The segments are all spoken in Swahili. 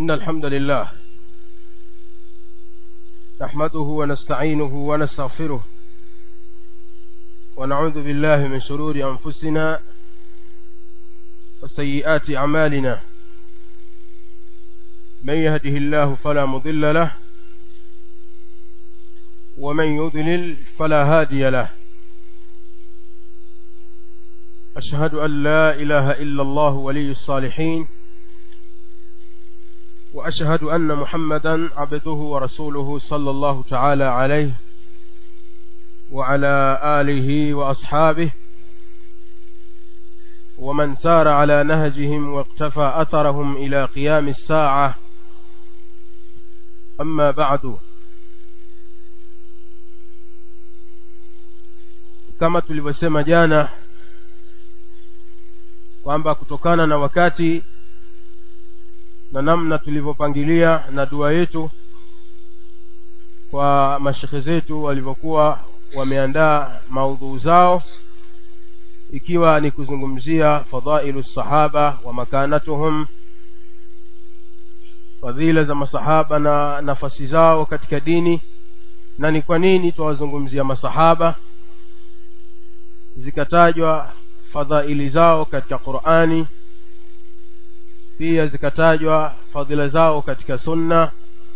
إن الحمد لله نحمده ونستعينه ونستغفره ونعوذ بالله من شرور أنفسنا وسيئات أعمالنا من يهده الله فلا مضل له ومن يضلل فلا هادي له أشهد أن لا إله إلا الله ولي الصالحين وأشهد أن محمدا عبده ورسوله صلى الله تعالى عليه وعلى آله وأصحابه ومن سار على نهجهم واقتفى أثرهم إلى قيام الساعة أما بعد kama tulivyosema jana kwamba kutokana na wakati na namna tulivyopangilia na dua yetu kwa mashekhe zetu walivyokuwa wameandaa maudhuu zao ikiwa ni kuzungumzia fadhailu sahaba wa makanatuhum fadhila za masahaba na nafasi zao katika dini na ni kwa nini twawazungumzia masahaba zikatajwa fadhaili zao katika qurani pia zikatajwa fadhila zao katika sunna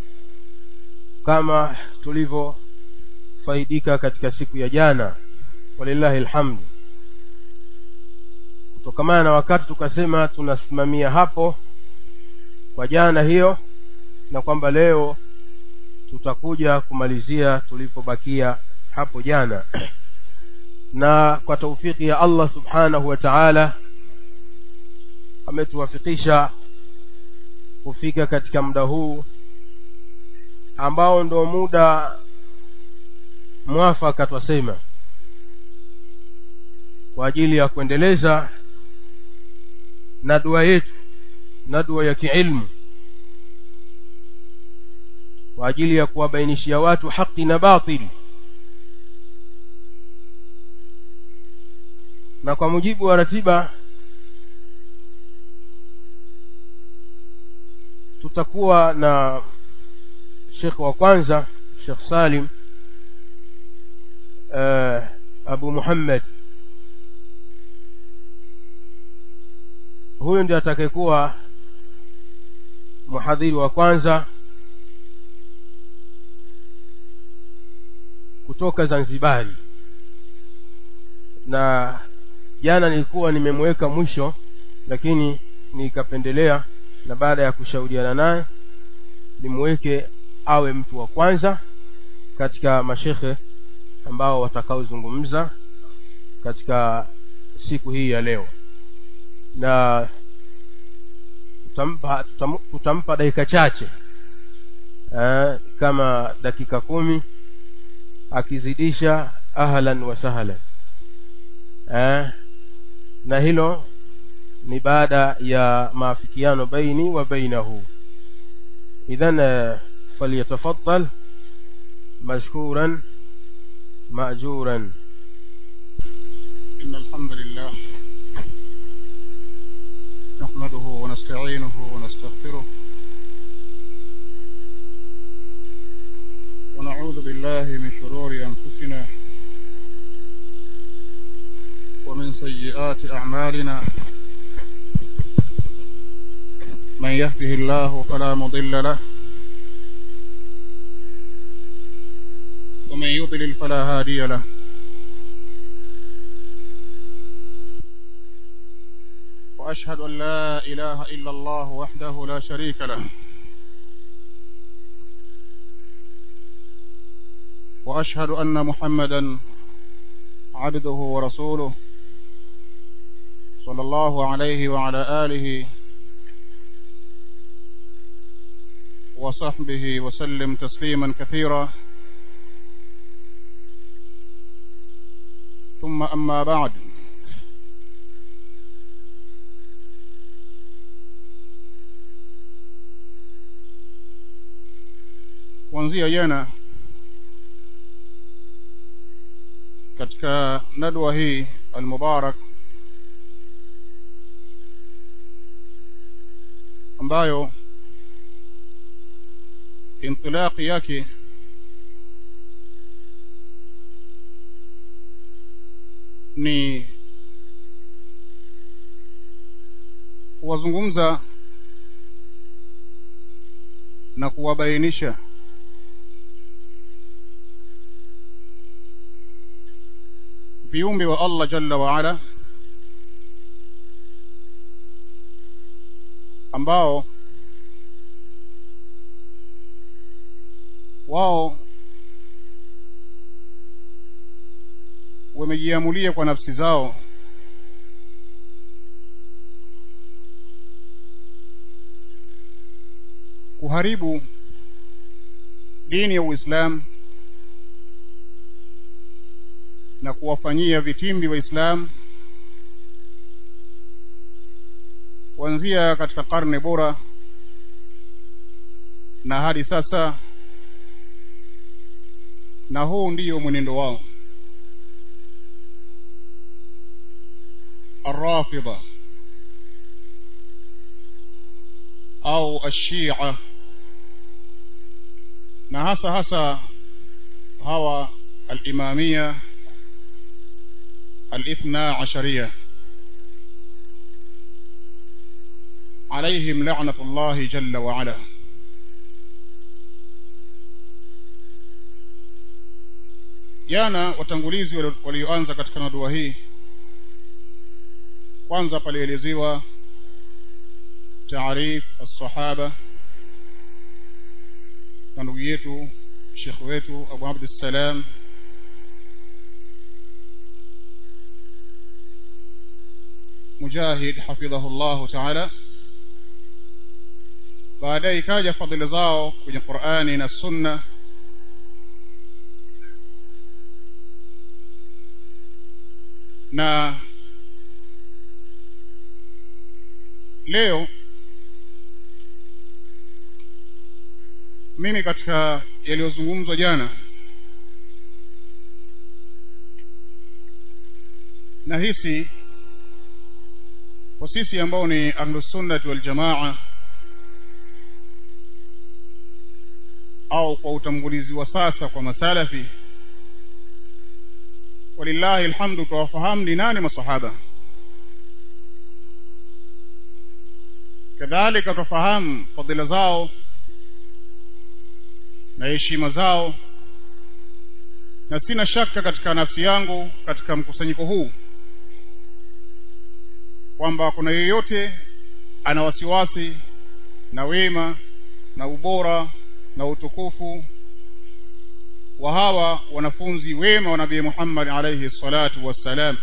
kama tulivyofaidika katika siku ya jana walillahi alhamdu kutokamana na wakati tukasema tunasimamia hapo kwa jana hiyo na kwamba leo tutakuja kumalizia tulipobakia hapo jana na kwa taufiki ya allah subhanahu wa taala ametuwafikisha kufika katika muda huu ambao ndo muda mwafaka twasema kwa ajili ya kuendeleza na dua yetu na dua ya kiilmu kwa ajili ya kuwabainishia watu haki na batili na kwa mujibu wa ratiba tutakuwa na shekh wa kwanza shekh salim uh, abu muhammad huyu ndio atakayekuwa mhadhiri wa kwanza kutoka zanzibari na jana nilikuwa nimemweka mwisho lakini nikapendelea na baada ya kushauriana naye nimweke awe mtu wa kwanza katika mashekhe ambao watakaozungumza katika siku hii ya leo na tutampa tutam, tutampa dakika chache eh, kama dakika kumi akizidisha ahlan wa sahlan eh, na hilo ni baada ya maafikiano baini wa bainahu idhan falyatafaddal mashkuran maajuran إن الحمد لله نحمده ونستعينه ونستغفره ونعوذ بالله من شرور أنفسنا ومن سيئات أعمالنا من يهده الله فلا مضل له ومن يضلل فلا هادي له وأشهد أن لا إله إلا الله وحده لا شريك له وأشهد أن محمدا عبده ورسوله صلى الله عليه وعلى آله وصحبه وسلم تسليما كثيرا ثم أما بعد kuanzia jana katika nadwa hii almubarak ambayo intilaqi yake ni kuwazungumza na kuwabainisha viumbe wa allah jalla waala ambao wao wamejiamulia kwa nafsi zao kuharibu dini ya uislamu na kuwafanyia vitimbi waislamu kuanzia katika karne bora na hadi sasa na huu ndiyo mwenendo wao الرافضة أو الشيعة na hasa hasa hawa alimamia alithna asharia alaihim lanatu llahi jalla waala jana watangulizi walioanza katika nadua hii kwanza palielezewa taarif alsahaba na ndugu yetu shekh wetu abu abdussalam mujahid hafidhahu llahu taala baadaye ikaja fadhila zao kwenye qurani na sunna na leo mimi katika yaliyozungumzwa jana nahisi kwa sisi ambao ni ahlusunnati waljamaa au kwa utangulizi wa sasa kwa masalafi walillahi alhamdu twawafahamu ni nani masahaba kadhalika twafahamu fadhila zao na heshima zao na sina shaka katika nafsi yangu katika mkusanyiko huu kwamba kuna yeyote ana wasiwasi na wema na ubora na utukufu wa hawa wanafunzi wema wa nabii muhammad alaihi salatu wassalam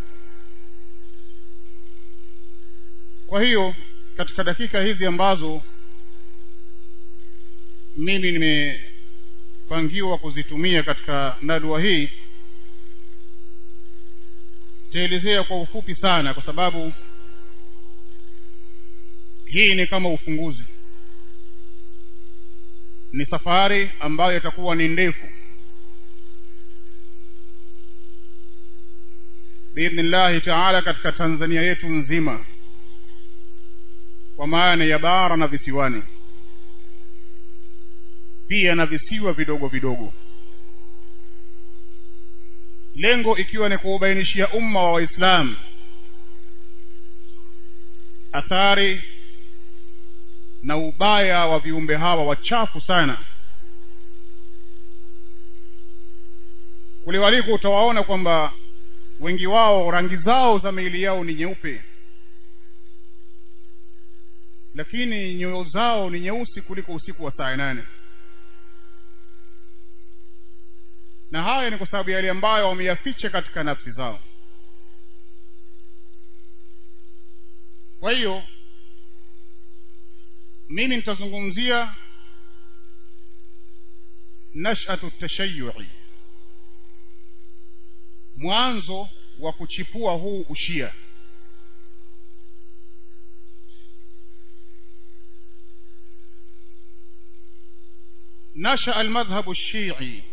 kwa hiyo katika dakika hizi ambazo mimi nimepangiwa kuzitumia katika nadua hii taelezea kwa ufupi sana kwa sababu hii ni kama ufunguzi ni safari ambayo itakuwa ni ndefu biidhnillahi taala katika tanzania yetu nzima kwa maana ya bara na visiwani pia na visiwa vidogo vidogo lengo ikiwa ni kuubainishia umma wa waislamu athari na ubaya wa viumbe hawa wachafu sana kule waliko utawaona kwamba wengi wao rangi zao za miili yao ni nyeupe lakini nyoyo zao ni nyeusi kuliko usiku wa saa nane na haya ni kwa sababu yale ambayo wameyaficha katika nafsi zao kwa hiyo mimi nitazungumzia nashatu tashayui mwanzo wa kuchipua huu ushia نشأ المذهب الشيعي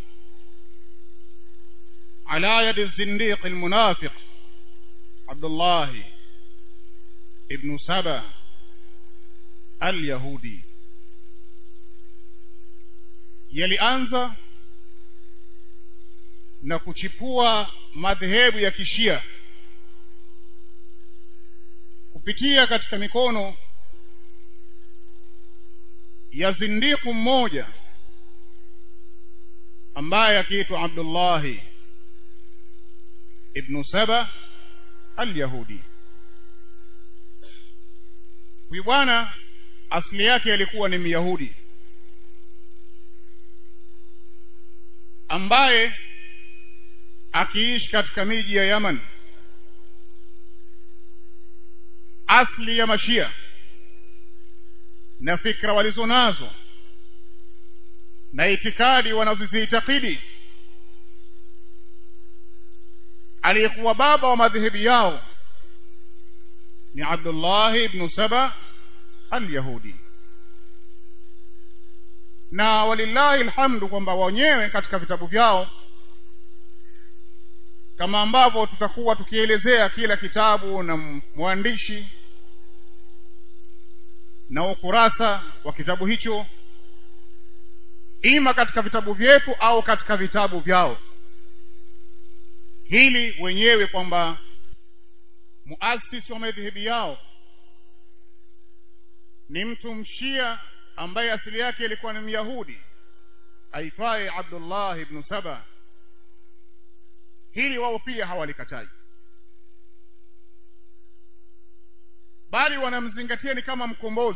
على يد الزنديق المنافق عبد الله ابن سبا اليهودي yalianza na kuchipua madhehebu ya kishia kupitia katika mikono ya zindiku mmoja ambaye akiitwa abdullahi ibnu saba alyahudi huyu bwana asili yake alikuwa ni myahudi ambaye akiishi katika miji ya yaman asli ya mashia na fikra walizo nazo na itikadi wanazoziitakidi aliyekuwa baba wa madhehebu yao ni abdullahi ibnu saba alyahudi na walillahi alhamdu kwamba wenyewe katika vitabu vyao kama ambavyo tutakuwa tukielezea kila kitabu na mwandishi na ukurasa wa kitabu hicho ima katika vitabu vyetu au katika vitabu vyao hili wenyewe kwamba muasisi wa madhehebu yao ni mtu mshia ambaye asili yake ilikuwa ni myahudi aitwaye abdullah ibnu saba hili wao pia hawalikatai bali wanamzingatia ni kama mkombozi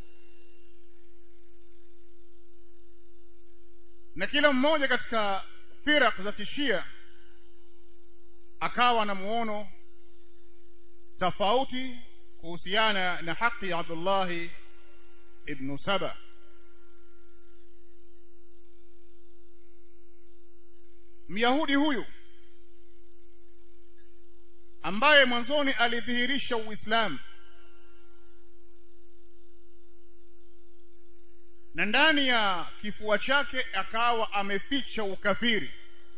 na kila mmoja katika firak za kishia akawa na muono tofauti kuhusiana na haki ya abdullahi ibnu saba myahudi huyu ambaye mwanzoni alidhihirisha uislamu na ndani ya kifua chake akawa ameficha ukafiri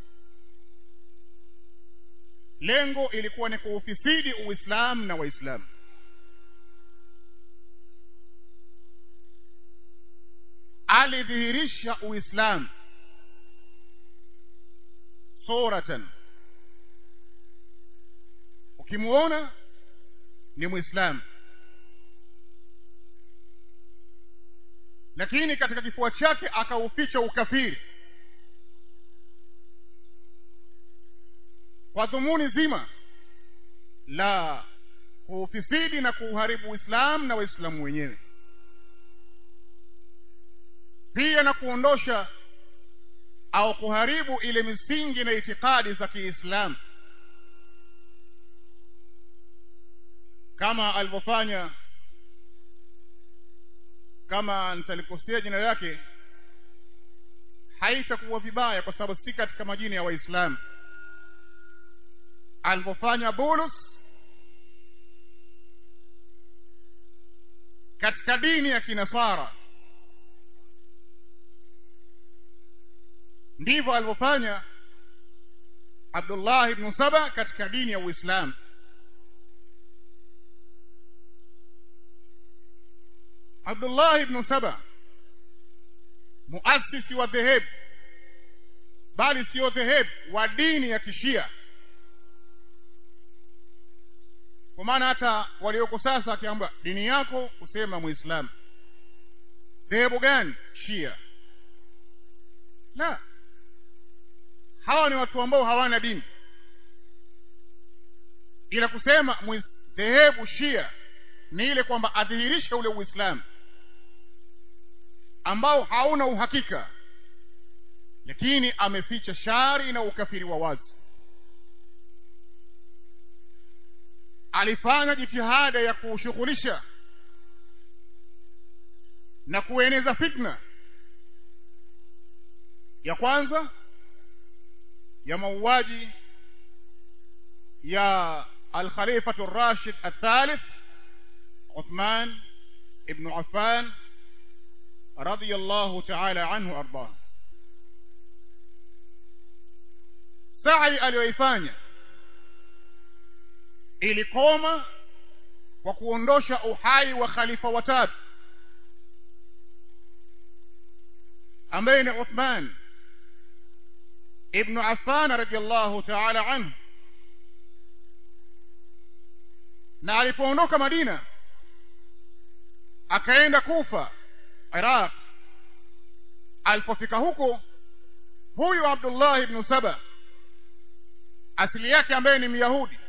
lengo ilikuwa ni kuufisidi uislamu na waislamu alidhihirisha uislamu suratan ukimuona ni mwislamu lakini katika kifua chake akauficha ukafiri kwa dhumuni zima la kuufisidi na kuuharibu uislamu na waislamu wenyewe pia na kuondosha au kuharibu ile misingi na itikadi za kiislamu kama alivyofanya kama nitalikosea jina lake haitakuwa vibaya kwa sababu si katika majina ya waislamu alivyofanya bulus katika dini ya kinasara ndivyo alivyofanya abdullah ibnu saba katika dini ya uislamu abdullah ibnu saba muasisi wa dhehebu bali siyo dhehebu wa dini ya kishia kwa maana hata walioko sasa akiamba dini yako kusema muislamu dhehebu gani shia la hawa ni watu ambao hawana dini ila kusema dhehebu shia ni ile kwamba adhihirishe ule uislamu ambao hauna uhakika lakini ameficha shari na ukafiri wa wazi alifanya jitihada ya kuushughulisha na kueneza fitna ya kwanza ya mauaji ya alkhalifatu rashid athalith uthman ibnu affan radiyallahu taala anhu ardah sai aliyoifanya ilikoma kwa kuondosha uhai wa khalifa watatu ambaye ni uthman ibnu affan radiallahu taala anhu na alipoondoka madina akaenda kufa iraq alipofika huko huyu abdullah ibnu saba asili yake ambaye ni myahudi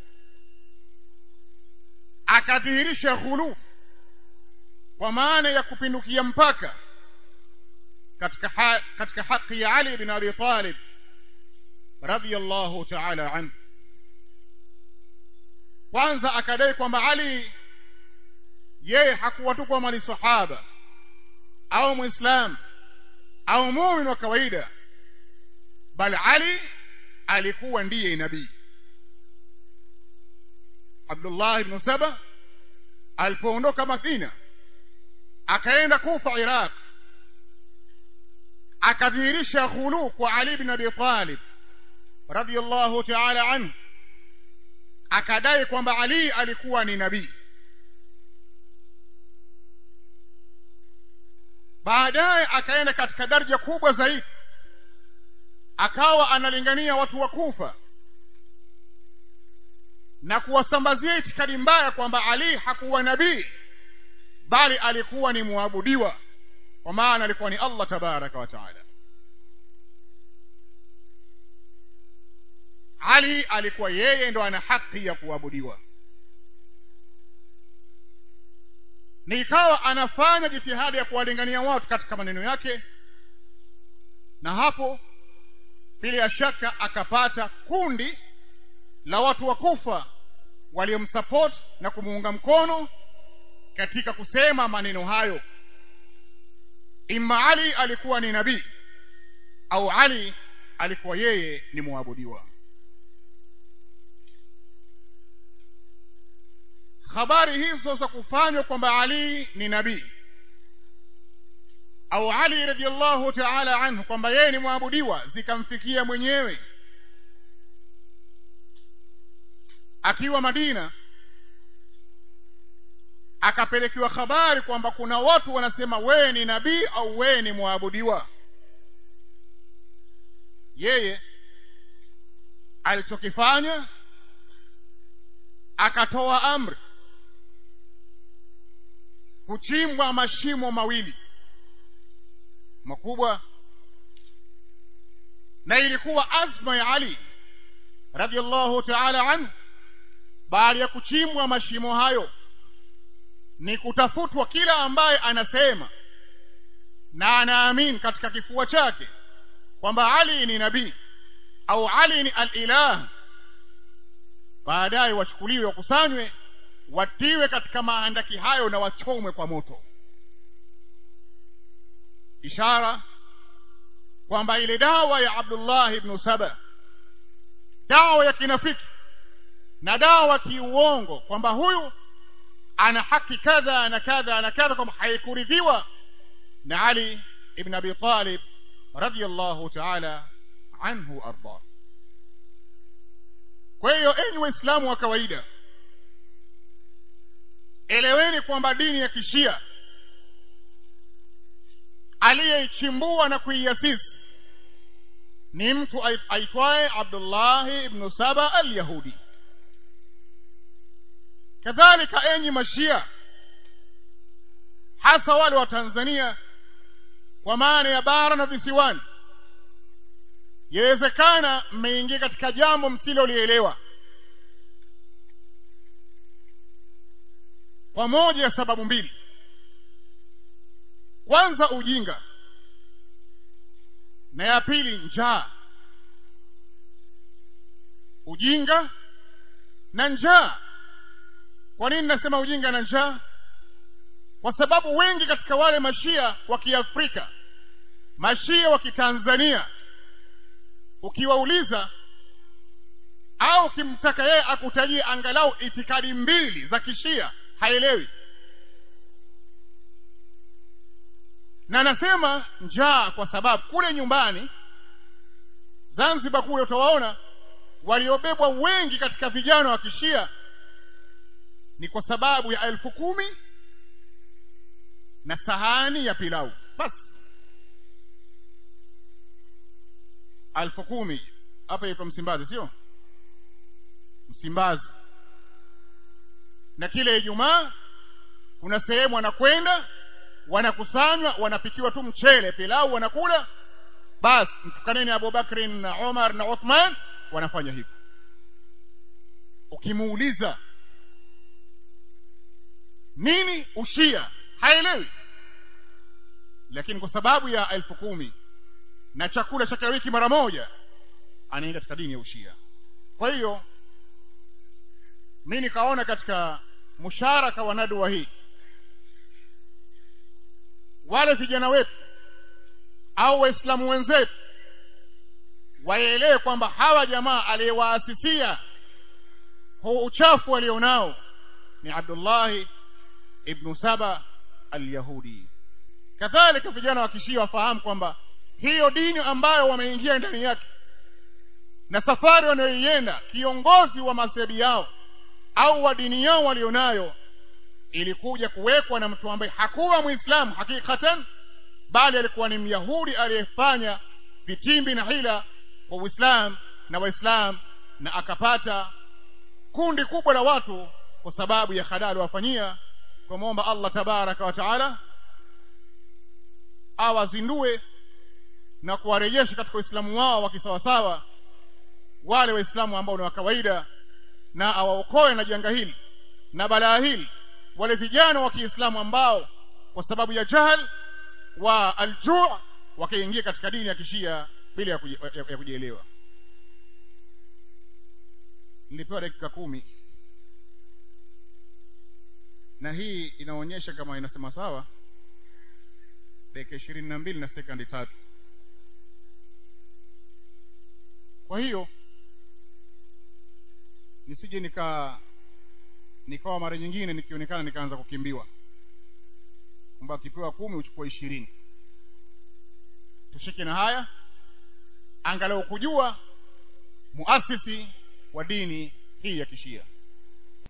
akadhihirisha ghuluu kwa maana ya kupindukia mpaka katika ha, katika haki ya ali bin abi talib radiyallahu taala anhu kwanza akadai kwamba ali yeye hakuwa tu kwamba ni sahaba au mwislam au mumin wa kawaida bali ali alikuwa ndiye nabii abdullah ibnu saba alipoondoka madina akaenda kufa iraq akadhihirisha ghuluu kwa ali bin abi talib radiallahu taala anhu akadai kwamba ali alikuwa ni nabii baadaye akaenda katika daraja kubwa zaidi akawa analingania watu wa kufa na kuwasambazia itikadi mbaya kwamba ali hakuwa nabii bali alikuwa ni muabudiwa kwa maana alikuwa ni allah tabaraka wa taala ali alikuwa yeye ndo ana haki ya kuabudiwa ni ikawa anafanya jitihada ya kuwalingania watu katika maneno yake na hapo bila ya shaka akapata kundi la watu wa kufa waliomsapoti na kumuunga mkono katika kusema maneno hayo imma ali alikuwa ni nabii au ali alikuwa yeye ni mwabudiwa habari hizo za kufanywa kwamba ali ni nabii au ali radiallahu taala anhu kwamba yeye ni mwabudiwa zikamfikia mwenyewe akiwa madina akapelekewa habari kwamba kuna watu wanasema wewe ni nabii au wewe ni mwabudiwa yeye alichokifanya akatoa amri kuchimbwa mashimo mawili makubwa na ilikuwa azma ya ali radiallahu taala anhu baada ya kuchimbwa mashimo hayo ni kutafutwa kila ambaye anasema na anaamini katika kifua chake kwamba ali ni nabii au ali ni alilah baadaye wachukuliwe wakusanywe watiwe katika maandaki hayo na wachomwe kwa moto ishara kwamba ile dawa ya abdullah ibnu saba dawa ya kinafiki na dawa kiuongo kwamba huyu ana haki kadha na kadha na kadha kwamba haikuridhiwa na ali ibn abi talib radiallahu taala anhu ardah kwa hiyo enyi waislamu wa kawaida eleweni kwamba dini ya kishia aliyeichimbua na kuiasisi ni mtu aitwaye abdullahi ibnu saba alyahudi kadhalika enyi mashia hasa wale wa tanzania kwa maana ya bara na visiwani yawezekana mmeingia katika jambo msilolielewa kwa moja ya sababu mbili kwanza ujinga na ya pili njaa ujinga na njaa kwa nini nasema ujinga na njaa kwa sababu wengi katika wale mashia wa kiafrika mashia wa kitanzania ukiwauliza au ukimtaka yeye akutajie angalau itikadi mbili za kishia haelewi na nasema njaa kwa sababu kule nyumbani zanzibar kule utawaona waliobebwa wengi katika vijana wa kishia ni kwa sababu ya elfu kumi na sahani ya pilau basi alfu kumi hapa yaitwa msimbazi sio msimbazi na kile ijumaa kuna sehemu wanakwenda wanakusanywa wanapikiwa tu mchele pilau wanakula basi mtukaneni abubakrin na umar na uthman wanafanya hivyo ukimuuliza nini ushia haelewi lakini kwa sababu ya elfu kumi na chakula cha kila wiki mara moja anaenda katika dini ya ushia kwa hiyo mi nikaona katika musharaka wa nadwa hii wale vijana wetu au waislamu wenzetu waelewe kwamba hawa jamaa aliyewaasisia huu uchafu walionao ni abdullahi ibnu saba alyahudi kadhalika vijana wa kishia wafahamu kwamba hiyo dini ambayo wameingia ndani yake na safari wanayoienda kiongozi wa madhehebu yao au wa dini yao walionayo ilikuja kuwekwa na mtu ambaye hakuwa mwislamu hakikatan bali alikuwa ni myahudi aliyefanya vitimbi na hila kwa uislamu na waislamu na akapata kundi kubwa la watu kwa sababu ya hadaa aliwafanyia kumwomba allah tabaraka wa taala awazindue na kuwarejesha katika uislamu wao wakisawasawa wale waislamu ambao ni wa kawaida na awaokoe na janga hili na balaa hili wale vijana wa kiislamu ambao kwa sababu ya jahal wa aljuu wakaingia katika dini ya kishia bila ya, kuji, ya, ya kujielewa nilipewa dakika kumi na hii inaonyesha kama inasema sawa dakika ishirini na mbili na sekandi tatu kwa hiyo nisije nika nikawa mara nyingine nikionekana nikaanza kukimbiwa kwamba ukipewa kumi uchukua ishirini tushike na haya angalau kujua muasisi wa dini hii ya kishia